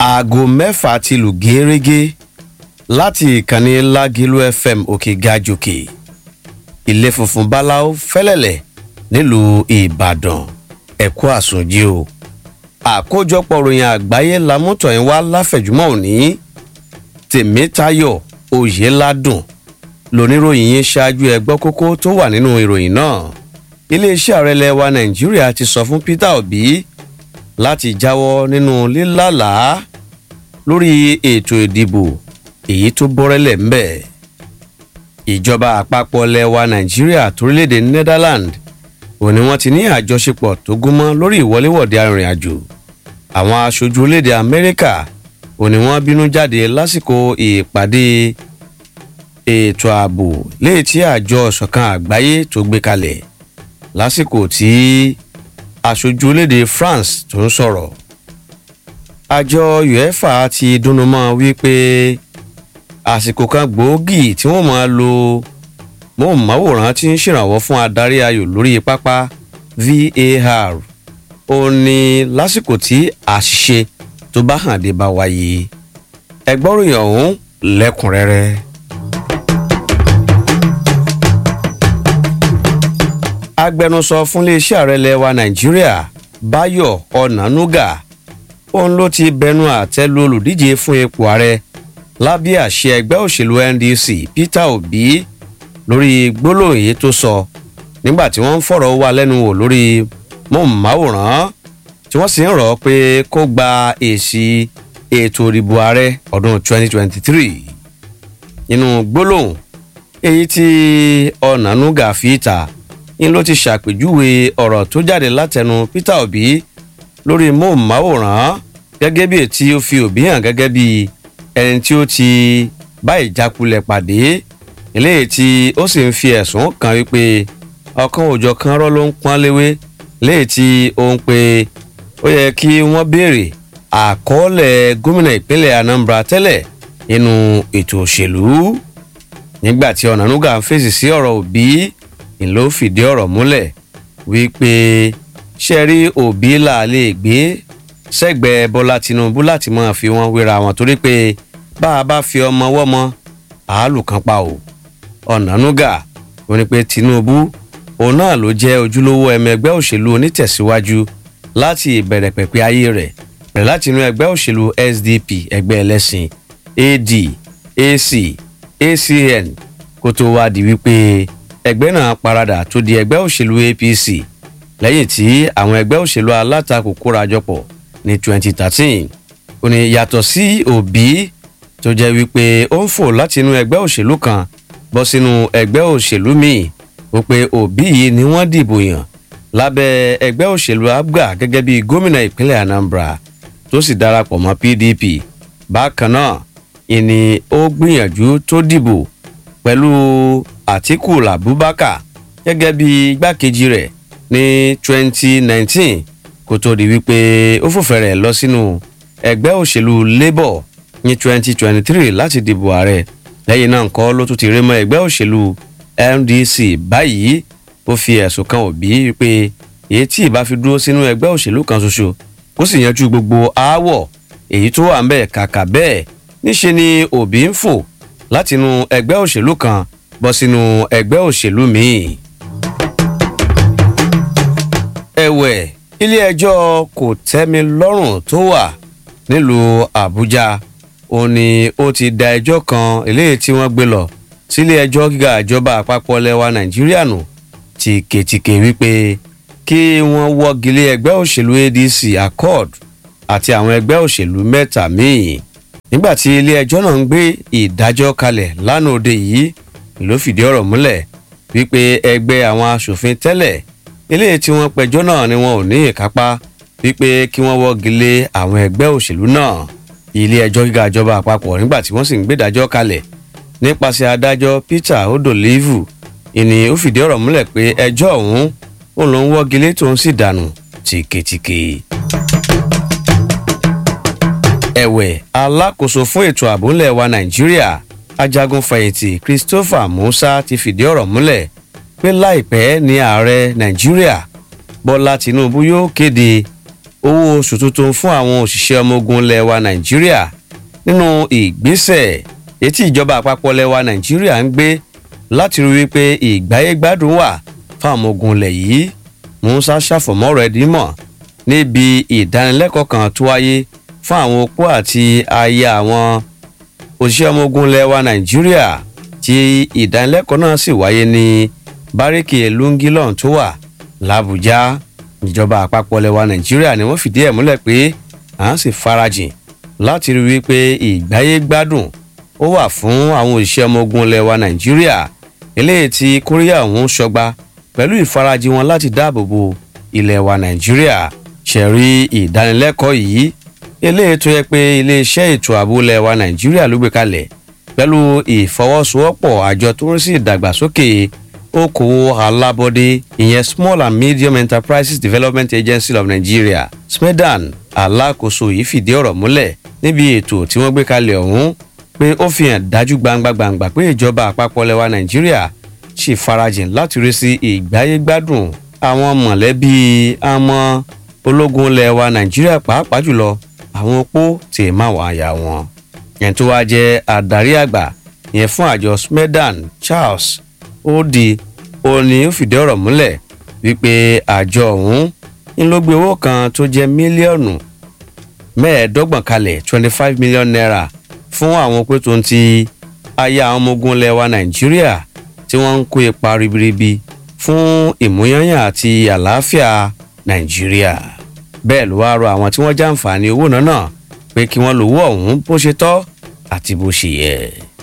aago mẹ́fà ti lù gẹ́rẹ́gẹ́ láti ìkànnì lágìlú fm òkè gajòkè ilé funfun báláú fẹ́lẹ́lẹ̀ nílùú ìbàdàn ẹ̀kú àsùnjì o àkójọpọ̀ ròyìn àgbáyé lamútọ̀yìn wá láfẹ̀júmọ́ òní tèmítayọ̀ oyèládùn lóníròyìn yín ṣáájú ẹgbọ́ kókó tó wà nínú ìròyìn náà iléeṣẹ́ ààrẹ lẹ́wà nàìjíríà ti sọ fún peter obi láti jáwọ́ nínú lílàlàá lórí ètò ìdìbò èyí tó bọ́rẹ́lẹ̀ ń bẹ̀. ìjọba àpapọ̀ lẹ́wà nàìjíríà torílẹ̀-èdè netherlands òun ni wọ́n ti ní àjọṣepọ̀ tó gúnmọ́ lórí ìwọléwọ̀de arìnrìn-àjò àwọn aṣojú orílẹ̀-èdè amẹ́ríkà òun ni wọ́n bínú jáde lásìkò ìpàdé ètò ààbò léyìí tí àjọ ìṣọ̀kan àgbáyé tó gbé kalẹ̀ lásìkò tí aṣojú orílẹ̀-èdè france tó ń sọ̀rọ̀ àjọ uefa ti dúnnumọ́ wípé àsìkò kan gbòógì tí wọ́n máa lo móhùnmáwòrán tí ń ṣèrànwọ́ fún adarí ayò lórí pápá var ó ní lásìkò tí àṣìṣe tó bá hàn dé bá wáyé ẹgbọ́ròyìn ọ̀hún lẹ́kùnrẹ́rẹ́. agbẹnusọ fún iléeṣẹ́ ààrẹ lẹ́wà nàìjíríà báyọ̀ ọ̀nànúgà òun ló ti bẹnu àtẹ́ lu olùdíje fún ipò ààrẹ lábẹ́ àṣẹ ẹgbẹ́ òṣèlú ndc peter obi lórí gbólóhùn yìí tó sọ nígbà tí wọ́n ń fọ̀rọ̀ wá lẹ́nu wò lórí mọ̀máwòrán tí wọ́n sì ń rọ̀ pé kó gba èsì ètò ìdìbò ààrẹ ọdún 2023 nínú gbólóhùn èyí tí ọ̀nànúgà fi ta ń ló ti ṣàpèjúwe ọ̀rọ̀ tó jáde látẹnu peter obi lórí móhùnmáwòrán gẹ́gẹ́ bí ètí ó fi òbí hàn gẹ́gẹ́ bí ẹni tí ó ti bá ìjákulẹ̀ pàdé eléyìí tí ó sì ń fi ẹ̀sùn kan wípé ọkàn òòjọ́ kan rọ́ ló ń pọ́n léwé léyìí tí ó ń pe ó yẹ kí wọ́n béèrè àkọọ́lẹ̀ gómìnà ìpínlẹ̀ anambra tẹ́lẹ̀ nínú ètò òṣèlú nígbà tí ọ̀nànúgà ń fèsì sí ọ̀rọ̀ òbí ìlú fìdí ọ̀rọ̀ múlẹ̀ wípé ṣe rí òbí là lè gbé sẹ́gbẹ̀ẹ́ bọ́lá tinubu láti máa fi wọ́n wéra wọn torí pé bá a bá fi ọmọ wọ́mọ àálù kan pa o ọ̀nànúgà ó ní pé tinubu òun náà ló jẹ́ ojúlówó ẹmẹgbẹ́ òṣèlú onítẹ̀síwájú láti ìbẹ̀rẹ̀ pẹ̀pẹ́ ayé rẹ̀ bẹ̀rẹ̀ láti inú ẹgbẹ́ òṣèlú sdp ẹgbẹ́ ẹlẹ́sìn ad ac acn kó tó wá di wípé ẹgbẹ́ náà paradà tó di ẹgbẹ́ òṣèlú apc lẹ́yìn tí àwọn ẹgbẹ́ òṣèlú alátakò kóra jọpọ̀ ní 2013 ó ní yàtọ̀ sí òbí tó jẹ́ wípé ó ń fò láti inú ẹgbẹ́ òṣèlú kan bọ́ sínú ẹgbẹ́ òṣèlú míì ó pé òbí yìí ni wọ́n dìbò yàn lábẹ́ ẹgbẹ́ òṣèlú abga gẹ́gẹ́ bí gómìnà ìpínlẹ̀ anambra tó sì darapọ̀ mọ́ pdp bákan náà ìní ó gbìyànjú tó dìbò pẹ̀lú àtiku abubakar gẹ́gẹ́ bí igbákejì rẹ̀ ní 2019 kó tó di wípé ó fòfẹ̀rẹ̀ lọ sínú ẹgbẹ́ òṣèlú labour ní 2023 láti dìbò ààrẹ lẹ́yìn náà nǹkan ló tún ti rí mọ́ ẹgbẹ́ òṣèlú ndc báyìí ó fi ẹ̀sùn kan òbí wípé èyí tí ìbá fi dúró sínú ẹgbẹ́ òṣèlú kan ṣoṣo kó sì yanjú gbogbo aáwọ̀ èyí tó wà ń bẹ̀ kàkà bẹ́ẹ̀ níṣe ni òbí ń fò látinú ẹgbẹ́ òṣèlú kan bọ́ sínú ẹgbẹ́ òṣèlú míì ẹ̀wẹ̀ ilé-ẹjọ́ kò tẹ́mi lọ́rùn tó wà nílùú àbújá ó ní ó ti da ẹjọ́ kan eléyìí tí wọ́n gbé lọ sílé-ẹjọ́ gíga ìjọba àpapọ̀ lẹ́wà nàìjíríà nù tìkètìkè wípé kí wọ́n wọ́gilé ẹgbẹ́ òṣèlú adc accord àti àwọn ẹgbẹ́ òṣèlú mẹ́ta míì nígbà tí ilé-ẹjọ́ náà ń gbé ìdájọ́ kalẹ̀ lánàá òde yìí ló fìdí ọ̀rọ̀ múlẹ̀ wípé ẹgbẹ́ àwọn asòfin tẹ́lẹ̀ eléyìí tí wọ́n pẹjọ́ náà ni wọn ò ní ìkápá wípé kí wọ́n wọ́gi lé àwọn ẹgbẹ́ òṣèlú náà ilé ẹjọ́ gíga ìjọba àpapọ̀ nígbà tí wọ́n sì ń gbédájọ́ kalẹ̀ nípasẹ̀ adájọ́ peter odolivu ìní ó fìdí ọ̀rọ̀ múlẹ̀ pé ẹjọ́ ọ̀hún òun ló ń wọ́gi lé tóun sì dànù tìkìtìkì. ẹ̀wẹ̀ alákòóso fún ètò ààbò ńlẹ̀ wa nàìjíríà ajagun fẹ̀yìntì christopher musa ti fìdí ọ̀rọ̀ múlẹ̀ pé láìpẹ́ ní ààrẹ nàìjíríà bọ́lá tinubu yóò kéde owó oṣù tuntun fún àwọn òṣìṣẹ́ ọmọ ogun ilẹ̀ wa nàìjíríà nínú ìgbésẹ̀ etí ìjọba àpapọ̀ ilẹ̀ wa nàìjíríà ń gbé láti rí wípé ìgbáyégbádùn wà fún àwọn ogun ilẹ̀ yìí musa ṣàfọ̀mọ́ rẹ̀ dímọ̀ níbi ìdánilẹ́kọ̀ọ́ kan tó wáyé fún àwọn opó àti aya àwọn òṣìṣẹ́ ọmọ ogun ilẹ̀ wa nàìjíríà tí ìdánilẹ́kọ̀ọ́ náà sì wáyé ní báríkì lungilon tó wà làbújá ìjọba àpapọ̀ ilẹ̀ wa nàìjíríà ni wọ́n fìdí ẹ̀ múlẹ̀ pé à ń sì farajìn láti rí wípé ìgbáyé gbádùn ó wà fún àwọn òṣìṣẹ́ ọmọ ogun ilẹ̀ wa nàìjíríà eléyìí tí kóríyà ọ̀hún ṣọgbà pẹ̀lú ìfarajìn wọn láti dáàbò bo ilẹ̀ wa nàìjíríà ṣẹ̀rí ìdánilẹ́kọ̀ọ́ yìí eléyìí tó yẹ pé iléeṣẹ́ ètò ààbò ilẹ̀ wa nàìjíríà ló gbé kalẹ̀ pẹ̀lú ìfọwọ́sowọ́pọ̀ àjọ tó ń rí sí ìdàgbàsókè okòwò alábọ́dé ìyẹn small and medium enterprises development agency of nigeria smedan alákòóso yìí fìdí ọ̀rọ̀ múlẹ̀ níbi ètò tí wọ́n gbé kalẹ̀ ọ̀hún pé ó fi hàn dájú gbangba gbangba pé ìjọba àpapọ̀ lẹwa nàìjíríà ṣì farajìn láti rí sí ìgbáyégbádùn àwọn mọ̀lẹ́bí àmọ́ ológun lẹwa nàìjíríà pàápàá jùlọ àwọn opó tí ì máa wà àyà wọn yẹn tó wáá jẹ́ adarí àgbà yẹn fún àjọ smedan charles odi òní ó fìdí ọ̀rọ̀ múlẹ̀ wípé àjọ ọ̀hún ń ló gbé owó kan tó jẹ́ mílíọ̀nù mẹ́ẹ̀ẹ́dọ́gbọ̀n kalẹ̀ twenty five million naira fún àwọn pé tó ń ti aya àwọn ọmọ ogun lẹwa nàìjíríà tí wọ́n ń kó ipa ribiribi fún ìmúyányàn àti àlàáfíà nàìjíríà bẹ́ẹ̀ ló wáá rọ àwọn tí wọ́n jàǹfààní owó náà náà pé kí wọ́n lówó ọ̀hún bó ṣe tọ́ àti bó ṣe yẹ.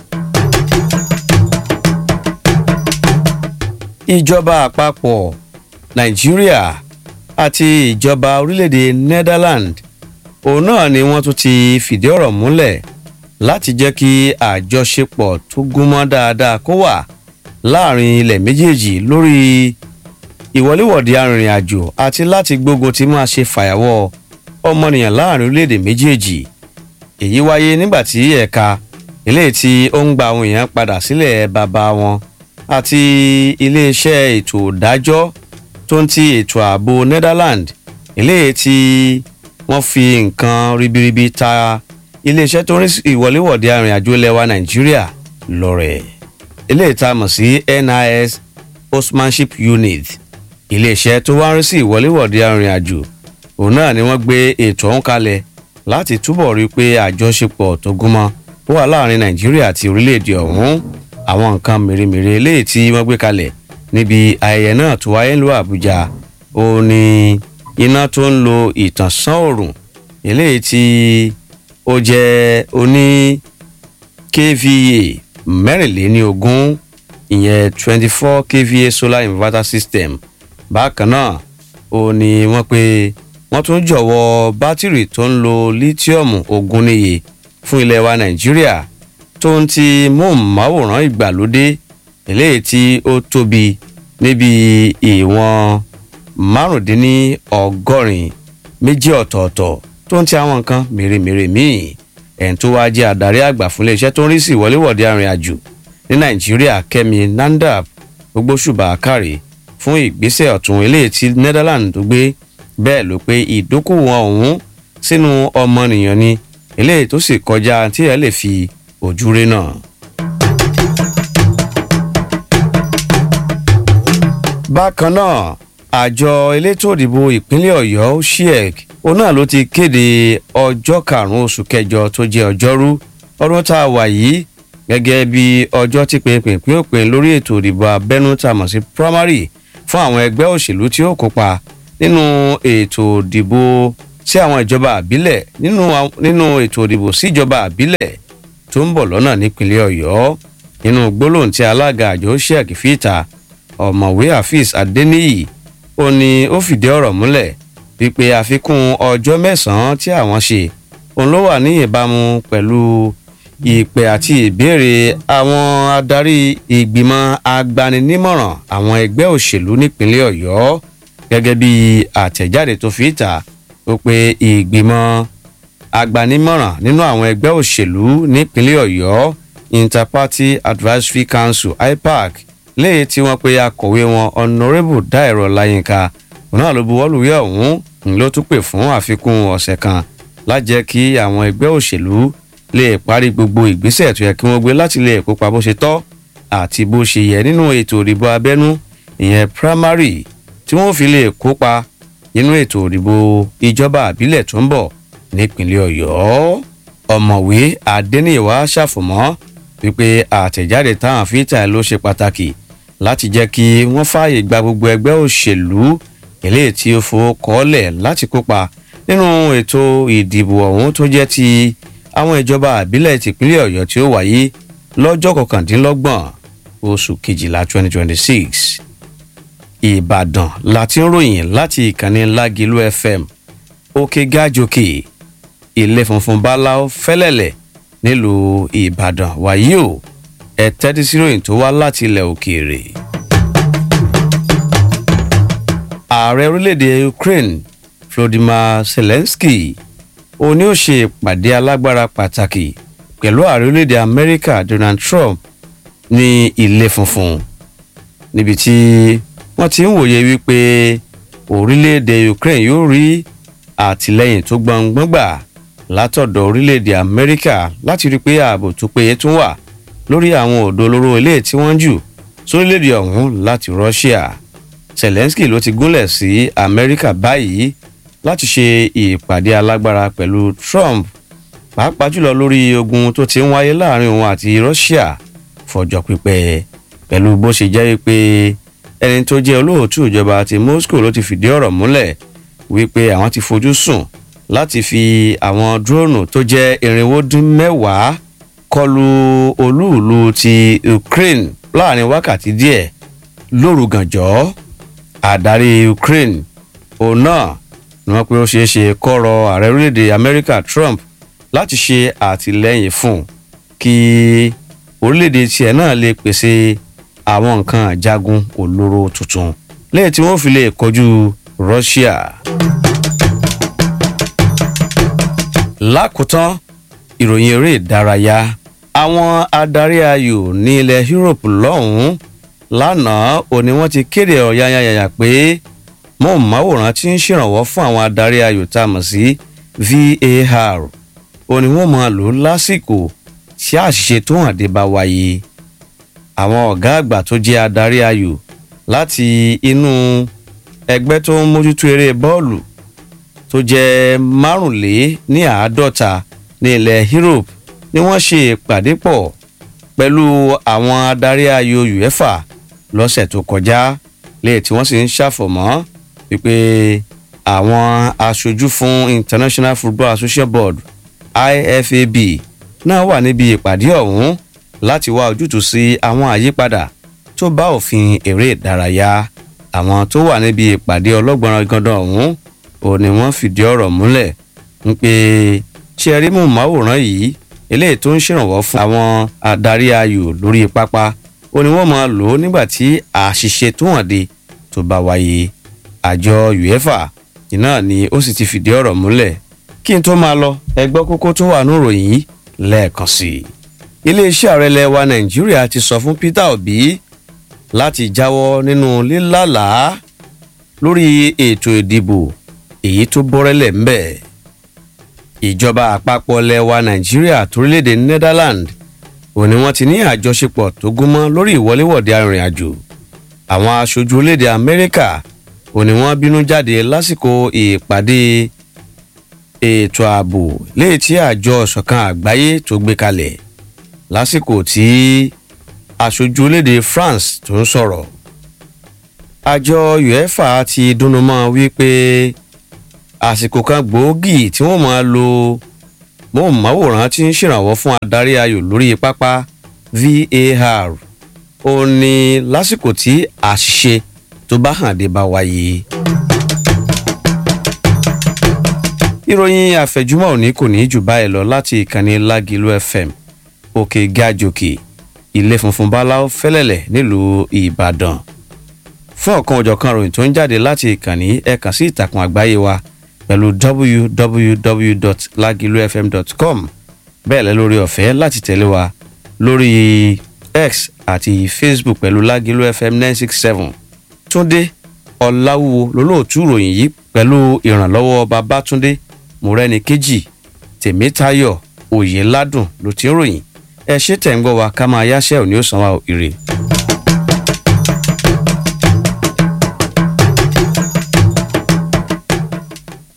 ìjọba àpapọ̀ nàìjíríà àti ìjọba orílẹ̀-èdè netherlands òun náà ni wọ́n tún ti fìdí ọ̀rọ̀ múlẹ̀ láti jẹ́ kí àjọṣepọ̀ tó gúnmọ́ dáadáa kó wà láàrin ilẹ̀ méjèèjì lórí ìwọléwọ̀de arìnrìn-àjò àti láti gbógun ti máa ṣe fàyàwọ́ ọmọnìyàn láàrin orílẹ̀-èdè méjèèjì èyí wáyé nígbà tí ẹ̀ka eléyìí tí ó ń gba àwọn èèyàn padà sílẹ̀ bàbá wọn àti iléeṣẹ́ ètò ìdájọ́ tó ń ti ètò ààbò netherlands eléyìí tí wọ́n fi nǹkan ribiribi ta iléeṣẹ́ tó ń rí ìwọléwọ̀de arìnrìnàjò lẹ́wà nàìjíríà lọ́rẹ̀ eléyìí tá a mọ̀ sí nis hostmanship unit iléeṣẹ́ tó wá ń rí sí ìwọléwọ̀de arìnrìnàjò òun náà ni wọ́n gbé ètò ọ̀hún kalẹ̀ láti túbọ̀ rí i pé àjọṣepọ̀ tó gúnmọ́ ó wà láàrin nàìjíríà àti orílẹ̀-èdè ọ̀hún àwọn nǹkan mèremère eléyìí tí wọ́n gbé kalẹ̀ níbi ayẹyẹ náà tó wáyé lu àbújá ó ní iná tó ń lo ìtànsán òòrùn eléyìí tí ó jẹ́ oní kva mẹ́rìnléní ogún ìyẹn twenty four kva solar inverter system bákan náà ó ní wọ́n pé wọ́n tún jọ̀wọ́ bátìrì tó ń lo lítíọ̀mù ogún níye fún ilẹ̀ wa nàìjíríà tó ń ti móhùnmáwòrán ìgbàlódé eléyìí tí ó tóbi níbi ìwọ̀n márùndínlọ́gọ́rin méjì ọ̀tọ̀ọ̀tọ̀ tó ń ti àwọn nǹkan mèremère míì ẹ̀ tó wáá jẹ́ adarí àgbà fún iléeṣẹ́ tó ń rí sí ìwọléwọ̀de arìnrìnàjò ní nàìjíríà kẹ́mi nandap gbogbo ṣùgbọ́n àkàrè fún ìgbésẹ̀ ọ̀tún eléyìí tí netherlands tó gbé bẹ́ẹ̀ ló pé ìdókòwò ọ̀hún sínú ọmọnìyàn ni eléyìí tó sì kọjá tí ẹ lè fi ojú rí náà. bákan náà àjọ elétò òdìbò ìpínlẹ̀ ọ̀yọ́ shiek òun náà ló ti kéde ọjọ́ karùn-ún oṣù kẹjọ tó jẹ́ ọjọ́rú ọdún tá a wà yìí gẹ́gẹ́ bí ọjọ́ tí pinpin òpin lórí ètò òdìbò abẹ́nú tá a mọ̀ sí primary fún àwọn ẹgbẹ́ òṣèlú tí ó kópa nínú ètò òdìbò sí àwọn ìjọba àbílẹ̀ nínú ètò òdìbò sí ìjọba àbílẹ̀ tó ń bọ̀ lọ́nà nípínlẹ̀ ọ̀yọ́ nínú gbólóhùn tí alága àjọ sheik fìta ọ̀mọ̀wé hafiz adeniyi ó ní ó fìdí ọ̀rọ̀ múlẹ̀ wípé àfikún ọjọ́ mẹ́sàn-án tí àwọn ṣe òun ló wà ní ìbámu pẹ̀lú ìpè àti ìbéèrè àwọn adarí ìgbìmọ̀ agbaninímọ̀ràn àwọn ẹgbẹ́ òṣèlú nípínlẹ̀ ọ̀yọ́ gẹ́gẹ́ bí àtẹ̀jáde tó fi ìta ó pe ìgbìmọ̀ agbanimọ̀ràn nínú àwọn ẹgbẹ́ òṣèlú nípínlẹ̀ ọ̀yọ́ interparty advisory council ipac léyìí tí wọ́n pe akọ̀wé wọn honourable dairo layinka òun náà ló buwọ́lùwé ọ̀hún ló tún pè fún àfikún ọ̀sẹ̀ kan lájẹ́ kí àwọn ẹgbẹ́ òṣèlú lè parí gbogbo ìgbésẹ̀ tó yẹ kí wọ́n gbé láti lè kópa bó ṣe tọ́ àti bó ṣe yẹ nínú ètò ìdìbò abẹ́nú ìyẹn primary tí wọ́n fi lè kópa nínú ètò ìdìbò ìjọba àbílẹ̀ tó ń bọ̀ nípínlẹ̀ ọ̀yọ́ ọ̀mọ̀wé adẹ́nìwá ṣàfọ̀mọ́ wípé àtẹ̀jáde táwọn fi tà ló ṣe pàtàkì láti jẹ́ kí wọ́n fààyè gba gbogbo ẹgbẹ́ òṣèlú eléyìí tí ó fowó kọ́lẹ̀ láti kópa nínú ètò ìdìbò ọ̀hún tó jẹ́ ti àwọn ìjọba àbílẹ̀ tìpínlẹ̀ ọ̀yọ́ tí ó wáyé lọ́jọ́ kọkàndínlọ́gbọ̀n oṣù kejìlá 2026 ìbàdàn láti ń ròyìn láti ìkànnì lágìlú fm òkè gájòkè ilé funfun báláú fẹ́lẹ́lẹ̀ nílùú ìbàdàn wàyí o ẹ tẹ́tí sí ròyìn tó wá láti ilẹ̀ òkèèrè. ààrẹ orílẹ̀-èdè ukraine volodymyr zelensky òní ó ṣe ìpàdé alágbára pàtàkì pẹ̀lú ààrẹ orílẹ̀-èdè amẹ́ríkà donald trump ní ilé funfun níbi tí wọ́n ti ń wòye wípé orílẹ̀-èdè ukraine yóò rí àtìlẹ́yìn tó gbọ̀ngbọ́n gbà látọ̀dọ̀ orílẹ̀-èdè amẹ́ríkà láti rí i pé ààbò tó péye tún wà lórí àwọn òdo olóró ilé tí wọ́n jù sórílẹ̀-èdè ọ̀hún láti russia zelensky ló ti gúnlẹ̀ sí amẹ́ríkà báyìí láti ṣe ìpàdé alágbára pẹ̀lú trump pàápàá jùlọ lórí ogun tó ti ń wáyé láàrin òun àti russia fọjọ́ pípẹ́ pẹ̀lú bó ṣe jẹ́ pé ẹni tó jẹ́ olóòtú ìjọba ti moscow ló ti fìdí ọ̀rọ̀ múlẹ̀ wípé àwọn ti fojú sùn láti fi àwọn dúróònù tó jẹ́ irinwó dín mẹ́wàá kọlu olúùlú ti ukraine láàrin wákàtí díẹ̀ lóru gànjọ́ àdarí ukraine òun náà ni wọ́n pé ó ṣeé ṣe kọ́rọ̀ ààrẹ orílẹ̀-èdè amẹ́ríkà trump láti ṣe àtìlẹ́yìn fún kí orílẹ̀-èdè tiẹ̀ náà lè pèsè àwọn nǹkan àjagun olóró tuntun lẹ́yìn tí wọ́n fi lè kojú russia. lákòótán ìròyìn eré ìdárayá àwọn adarí ayò ní ilẹ̀ europe lọ́hùn-ún lánàá òní wọ́n ti kéde ọ̀yàyàyà pé mọ̀ọ́máwòrán ti ń ṣèrànwọ́ fún àwọn adarí ayò tá a mọ̀ sí var òní wọ́n máa lò lásìkò tí àṣìṣe tó hàn dé bá wáyé àwọn ọ̀gá àgbà tó jẹ́ adarí ayò láti inú ẹgbẹ́ tó ń mójútó eré bọ́ọ̀lù tó jẹ́ márùnlé ní àádọ́ta ní ilẹ̀ europe ni wọ́n ṣe ìpàdé pọ̀ pẹ̀lú àwọn adarí ayò uefa lọ́sẹ̀ tó kọjá léè tí wọ́n sì ń ṣàfọ̀mọ́ wípé àwọn aṣojú fún international football association board ifab náà wà níbi ìpàdé ọ̀hún láti wá ojútùú sí àwọn àyípadà tó bá òfin eré ìdárayá àwọn tó wà níbi ìpàdé ọlọ́gbọ̀nrán gandan ọ̀hún ò ní wọ́n fìdí ọ̀rọ̀ múlẹ̀ ń pé ṣe rí mọ̀máwòrán yìí eléyìí tó ń ṣèrànwọ́ fún àwọn adarí ayò lórí pápá ó ní wọ́n máa lò ó nígbà tí àṣìṣe tó hàn dé tó bá wáyé àjọ uefa iná ni ó sì ti fìdí ọ̀rọ̀ múlẹ̀ kí n tó máa lọ ẹgbọ́ kókó tó wà níròyìn yìí lẹ́ẹ̀kan sí i iléeṣẹ́ ààrẹ ilẹ̀ wa nàìjíríà ti sọ fún peter obi láti jáwọ́ nínú lílàlàá lórí ètò ìdìbò èyí tó bọ́rẹ́lẹ̀ ń bẹ̀. ìjọba àpapọ̀ ilẹ̀ wa nàìjíríà torílẹ̀-èdè netherlands òní wọ́n ti ní àjọṣepọ̀ tó gúnmọ́ lórí ìwọléwọ̀de arìnrìn-àjò àwọn aṣojú orílẹ̀-èdè amẹ́ríkà òní wọ́n bínú jáde lásìkò ìpàdé ètò ààbò léyìí tí àjọ ìṣọ̀kan àgbáyé tó gbé kalẹ̀ lásìkò tí aṣojú orílẹ̀-èdè france tó ń sọ̀rọ̀ àjọ uefa ti dúnnú mọ́ wípé àsìkò kan gbòógì tí wọ́n máa lo móhùnmáwòrán tí ń ṣèrànwọ́ fún adarí ayò lórí pápá var ó ní lásìkò tí àṣìṣe tó bá hàn dé bá wáyé. ìròyìn àfẹ̀júmọ́ òní kò ní jù báyìí lọ láti ìkànnì lágìlú fm òkè gàjòkè ilé funfun báláú fẹ́lẹ́lẹ̀ nílùú ìbàdàn fún ọ̀kan òjọ̀kan ròyìn tó ń jáde láti ìkànnì ẹ kàn sí ìtàkùn àgbáyé wa pẹ̀lú www.lagilufm.com bẹ́ẹ̀ lẹ́ lórí ọ̀fẹ́ láti tẹ̀lé wa lórí x àti facebook pẹ̀lú lagilu fm nine six seven túndé ọ̀làwùwò lólóòtú ìròyìn yìí pẹ̀lú ìrànlọ́wọ́ babátúndé mọ̀rẹ́nìkejì tèmítayọ̀ òyìnládùn ló ti ń ròyìn ẹ ṣe tẹ̀ ń gbọ́ wa ká máa yáṣẹ́ òní ó san wa ire.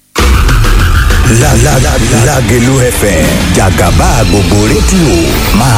Lágelú FM jàgàbá gbogbo rédíò máa